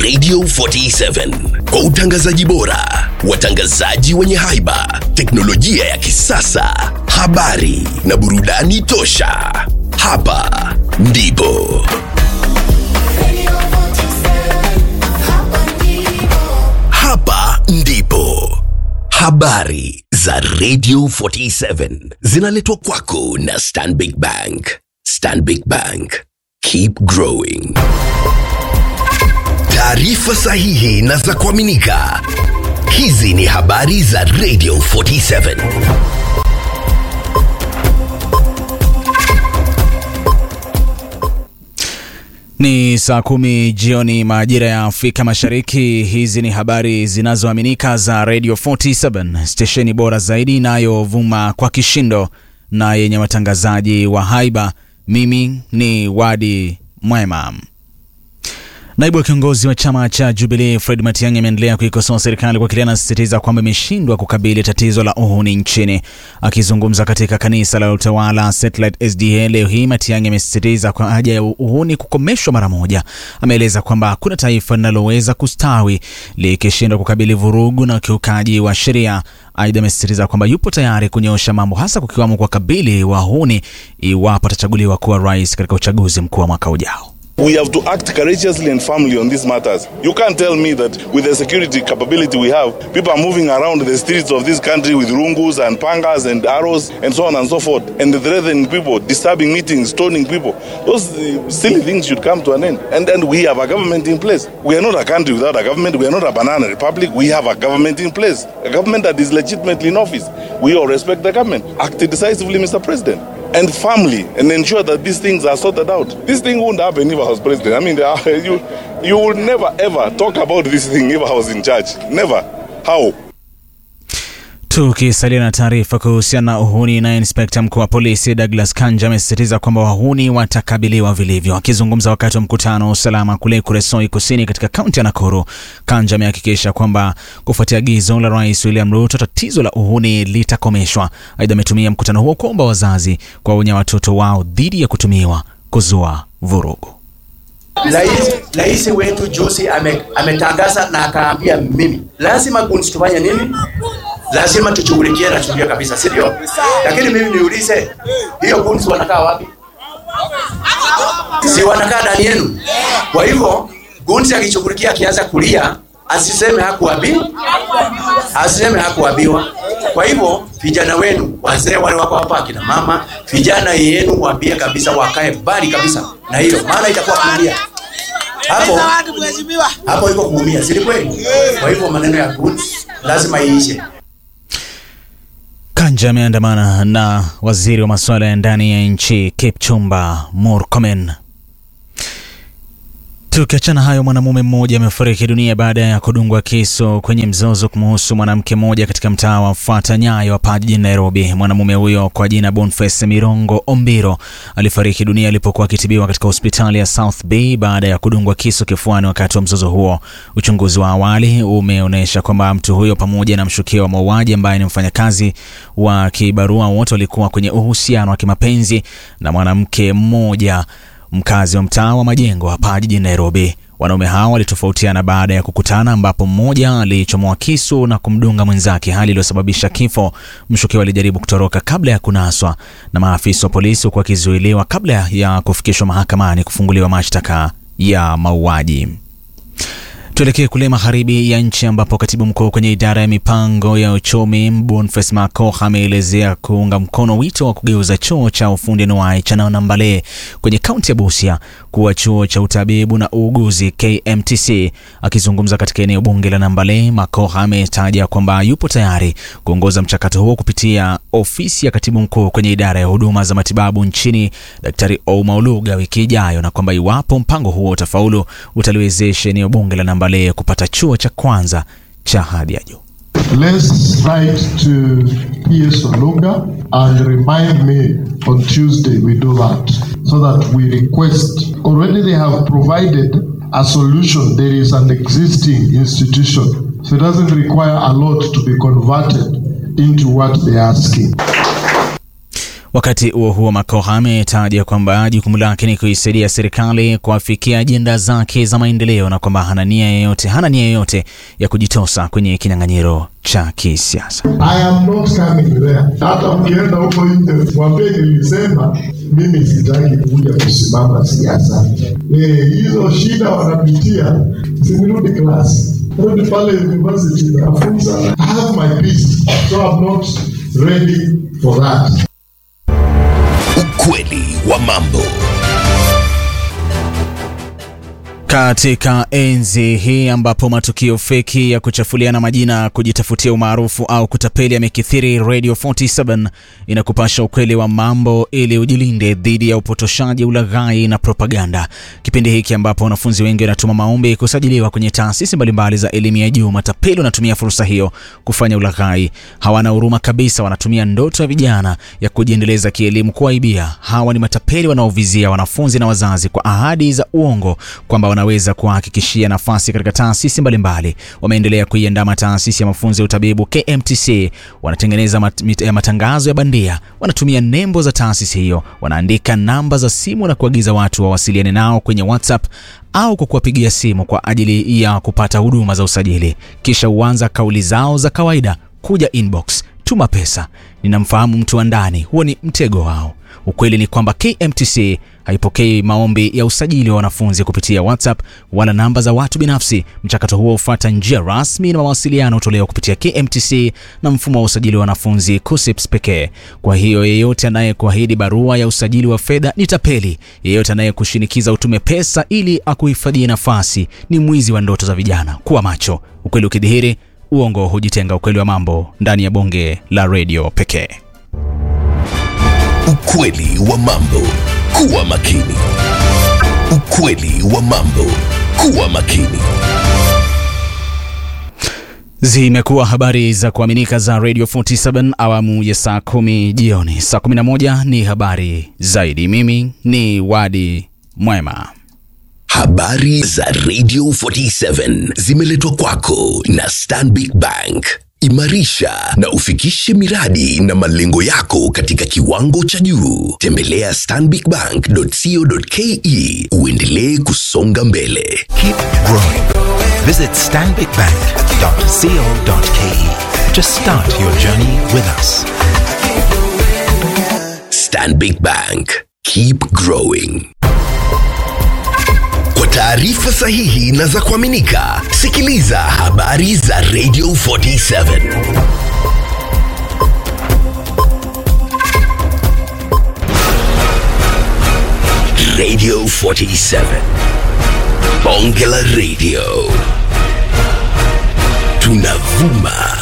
Radio 47 kwa utangazaji bora, watangazaji wenye haiba, teknolojia ya kisasa, habari na burudani tosha. Hapa ndipo hapa ndipo habari za Radio 47 zinaletwa kwako na Stanbic Bank. Stanbic Bank, keep growing. Taarifa sahihi na za kuaminika. Hizi ni habari za Radio 47. Ni saa kumi jioni majira ya Afrika Mashariki. Hizi ni habari zinazoaminika za Radio 47, stesheni bora zaidi inayovuma kwa kishindo na yenye watangazaji wa haiba. Mimi ni Wadi Mwema. Naibu wa kiongozi wa chama cha Jubilee Fred Matiang'i ameendelea kuikosoa serikali kwa kile anasisitiza kwamba imeshindwa kukabili tatizo la uhuni nchini. Akizungumza katika kanisa la utawala Satellite SDA leo hii, Matiang'i amesisitiza kwa haja ya uhuni kukomeshwa mara moja. Ameeleza kwamba hakuna taifa linaloweza kustawi likishindwa kukabili vurugu na ukiukaji wa sheria. Aidha, amesisitiza kwamba yupo tayari kunyoosha mambo, hasa kukiwamo kwa kabili wahuni iwapo atachaguliwa kuwa rais katika uchaguzi mkuu wa mwaka ujao. We have to act courageously and firmly on these matters. You can't tell me that with the security capability we have, people are moving around the streets of this country with rungus and pangas and arrows and so on and so forth, and threatening people, disturbing meetings, stoning people. Those uh, silly things should come to an end. And and we have a government in place. We are not a country without a government. We are not a banana republic. We have a government in place, a government that is legitimately in office. We all respect the government. Act decisively, Mr. President and firmly and ensure that these things are sorted out. This thing wouldn't happen if I was president. I mean, there are, you you would never ever talk about this thing if I was in charge. Never. How? Tukisalia na taarifa kuhusiana na uhuni, naye inspekta mkuu wa polisi Douglas Kanja amesisitiza kwamba wahuni watakabiliwa vilivyo. Akizungumza wakati wa mkutano wa usalama kule Kuresoi Kusini katika kaunti ya Nakuru, Kanja amehakikisha kwamba kufuatia agizo la Rais William Ruto, tatizo la uhuni litakomeshwa. Aidha, ametumia mkutano huo kuomba wazazi kuwaonya watoto wao dhidi ya kutumiwa kuzua vurugu. Rais wetu juzi ame, ametangaza na akaambia mimi lazima kunsi tufanye nini? Lazima tushughulikie na sheria kabisa, si ndio? Lakini mimi niulize, hiyo kunsi wanakaa wapi? Si wanakaa ndani yenu? Kwa hivyo kunsi akishughulikia, akianza kulia asiseme hakuambiwa, asiseme hakuambiwa. Kwa hivyo vijana wenu, wazee wale wako hapa, akina mama, vijana yenu waambie kabisa, wakae mbali kabisa na hilo, maana itakuwa kuumia hapo hapo, iko kuumia, si kweli? Kwa hivyo maneno ya goods lazima iishe. Kanja ameandamana na waziri wa masuala ya ndani ya nchi Kipchumba Murkomen. Tukiachana hayo, mwanamume mmoja amefariki dunia baada ya kudungwa kisu kwenye mzozo kumuhusu mwanamke mmoja katika mtaa wa Fuata Nyayo hapa jijini Nairobi. Mwanamume huyo kwa jina Boniface Mirongo Ombiro alifariki dunia alipokuwa akitibiwa katika hospitali ya South Bay baada ya kudungwa kisu kifuani wakati wa mzozo huo. Uchunguzi wa awali umeonyesha kwamba mtu huyo pamoja na mshukiwa wa mauaji ambaye ni mfanyakazi wa kibarua wote walikuwa kwenye uhusiano wa kimapenzi na mwanamke mmoja mkazi wa mtaa wa Majengo hapa jijini Nairobi. Wanaume hao walitofautiana baada ya kukutana, ambapo mmoja alichomoa kisu na kumdunga mwenzake, hali iliyosababisha kifo. Mshukiwa alijaribu kutoroka kabla ya kunaswa na maafisa wa polisi, huku akizuiliwa kabla ya kufikishwa mahakamani kufunguliwa mashtaka ya mauaji. Tuelekee kule magharibi ya nchi ambapo katibu mkuu kwenye idara ya mipango ya uchumi Boniface Makoha ameelezea kuunga mkono wito wa kugeuza chuo cha ufundi anuwai cha Nambale kwenye kaunti ya Busia kuwa chuo cha utabibu na uuguzi KMTC. Akizungumza katika eneo bunge la Nambale, Makoha ametaja kwamba yupo tayari kuongoza mchakato huo kupitia ofisi ya katibu mkuu kwenye idara ya huduma za matibabu nchini Daktari Ouma Oluga wiki ijayo, na kwamba iwapo mpango huo utafaulu utaliwezesha eneo bunge la Nambale kupata chuo cha kwanza cha hadhi ya juu. Let's write to PS Oluga and remind me on Tuesday we do that so that we request. Already they have provided a solution. There is an existing institution, so it doesn't require a lot to be converted into what they're asking. Wakati huo huo, Makoha ametaja kwamba jukumu lake ni kuisaidia serikali kuafikia ajenda zake za maendeleo na kwamba hana nia yoyote hana nia yoyote ya kujitosa kwenye kinyang'anyiro cha kisiasa. I am not coming there. Hata mkienda huko nje mwambie nilisema mimi sitaki kuja kusimama siasa. Eh, hizo shida wanapitia, sinirudi class, rudi pale university nafunza. I have my peace, so I'm not ready for that. Ukweli wa mambo. Katika enzi hii ambapo matukio feki ya kuchafuliana majina, kujitafutia umaarufu au kutapeli yamekithiri, Radio 47 inakupasha ukweli wa mambo ili ujilinde dhidi ya upotoshaji, ulaghai na propaganda. Kipindi hiki ambapo wanafunzi wengi wanatuma maombi kusajiliwa kwenye taasisi mbalimbali za elimu ya juu, matapeli wanatumia fursa hiyo kufanya ulaghai. Hawana huruma kabisa, wanatumia ndoto ya vijana ya kujiendeleza kielimu kuwaibia. Hawa ni matapeli wanaovizia wanafunzi na wazazi kwa ahadi za uongo kwamba wanaweza kuwahakikishia nafasi katika taasisi mbalimbali. Wameendelea kuiandama taasisi ya mafunzo ya utabibu KMTC, wanatengeneza mat, mit, ya matangazo ya bandia, wanatumia nembo za taasisi hiyo, wanaandika namba za simu na kuagiza watu wawasiliane nao kwenye WhatsApp au kwa kuwapigia simu kwa ajili ya kupata huduma za usajili. Kisha huanza kauli zao za kawaida, kuja inbox, tuma pesa, ninamfahamu mtu wa ndani. Huo ni mtego wao. Ukweli ni kwamba KMTC haipokei maombi ya usajili wa wanafunzi kupitia WhatsApp wala namba za watu binafsi. Mchakato huo hufuata njia rasmi na mawasiliano hutolewa kupitia KMTC na mfumo wa usajili wa wanafunzi KUSIPS pekee. Kwa hiyo yeyote anayekuahidi barua ya usajili wa fedha ni tapeli. Yeyote anayekushinikiza utume pesa ili akuhifadhie nafasi ni mwizi wa ndoto za vijana. Kuwa macho, ukweli ukidhihiri, uongo hujitenga. Ukweli wa mambo ndani ya bonge la redio pekee. Ukweli wa mambo. Kuwa makini. Ukweli wa mambo. Kuwa makini. Zimekuwa habari za kuaminika za Radio 47 awamu ya saa kumi jioni. Saa 11 ni habari zaidi. Mimi ni Wadi Mwema. Habari za Radio 47 zimeletwa kwako na Stanbic Bank. Imarisha na ufikishe miradi na malengo yako katika kiwango cha juu. Tembelea stanbicbank.co.ke uendelee kusonga mbele. Keep growing. Visit stanbicbank.co.ke to start your journey with us. Stanbic Bank. Keep growing. Kwa taarifa sahihi na za kuaminika, sikiliza habari za Radio 47. Radio 47. Bonge la Radio. Tunavuma